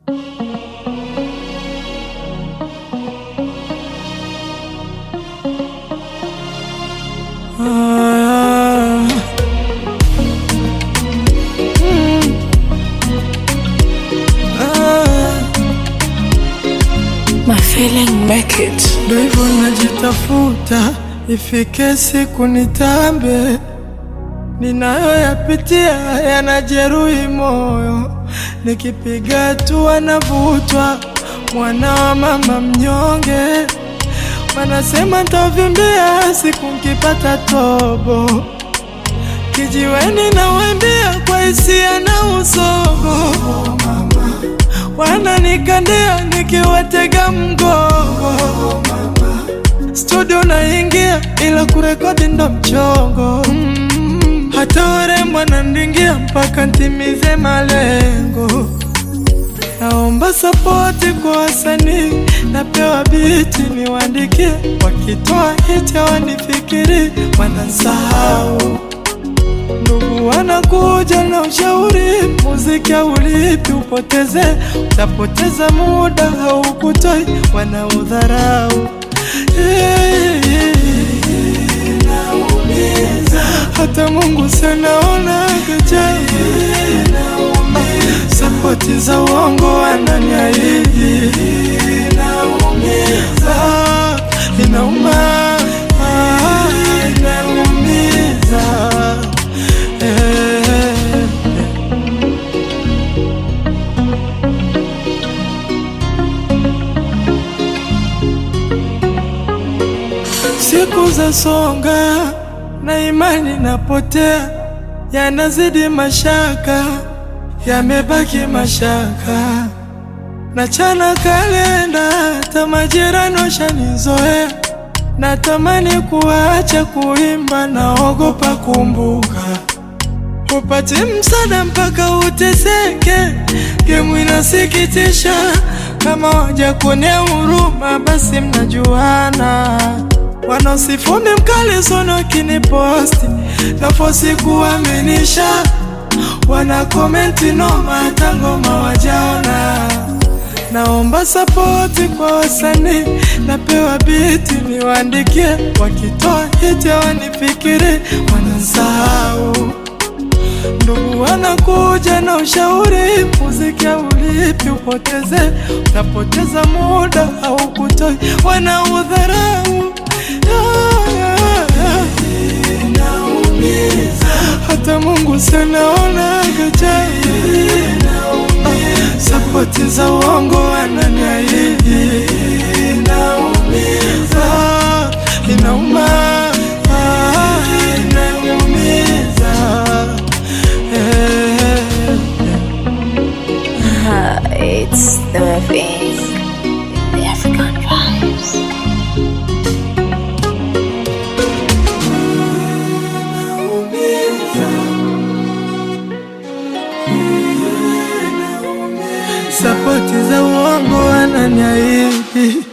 Ah. Mm. Ah. My feeling make it. Ndo hivyo najitafuta, ifike siku nitambe. Ninayoyapitia yanajeruhi moyo, nikipiga hatua navutwa, mwana wa mama mnyonge. Wanasema ntavimbia siku nkipata tobo, kijiweni nawembia kwa hisia na usogo wananikandia nikiwatega mgongo, studio naingia ila kurekodi ndo mchongo mm, hata warembo wanandingia mpaka ntimize malengo. Naomba sapoti kwa wasanii, napewa biti niwaandikie, wakitoa hiti hawanifikiri, wanansahau Ndugu wanakuja na ushauri, muziki haulipi, upoteze, utapoteza muda, haukutoi, wanaudharau. Hata Mungu sanaona gajabu, sapoti za uongo wananiahidi, Ah, inauma, ah, inaumiza. Eh, Siku za songa na imani napotea, yanazidi mashaka, yamebaki mashaka. Nachana kalenda, hata majirani washanizoea. Natamani kuacha kuimba, naogopa kumbuka upate msaada mpaka uteseke. Gemu inasikitisha, kama waja kuonea huruma, basi mnajuana. Wanaosifumi mkali sono kiniposti nafosi kuaminisha, wana komenti noma, hata ngoma wajaona. Naomba sapoti kwa wasanii, napewa biti niwaandikie, wakitoa hiti hawanifikiri, wanansahau Ndugu wanakuja na ushauri, muziki haulipi, upoteze, utapoteza muda au kutoi, wanaudharau. Hata Mungu sanaona gajabu, sapoti za uongo wananiahidi, Ah, inauma, ah, inaumiza. Eh, Ah, it's the thing. The African vibes. sapoti za uongo wananiahidi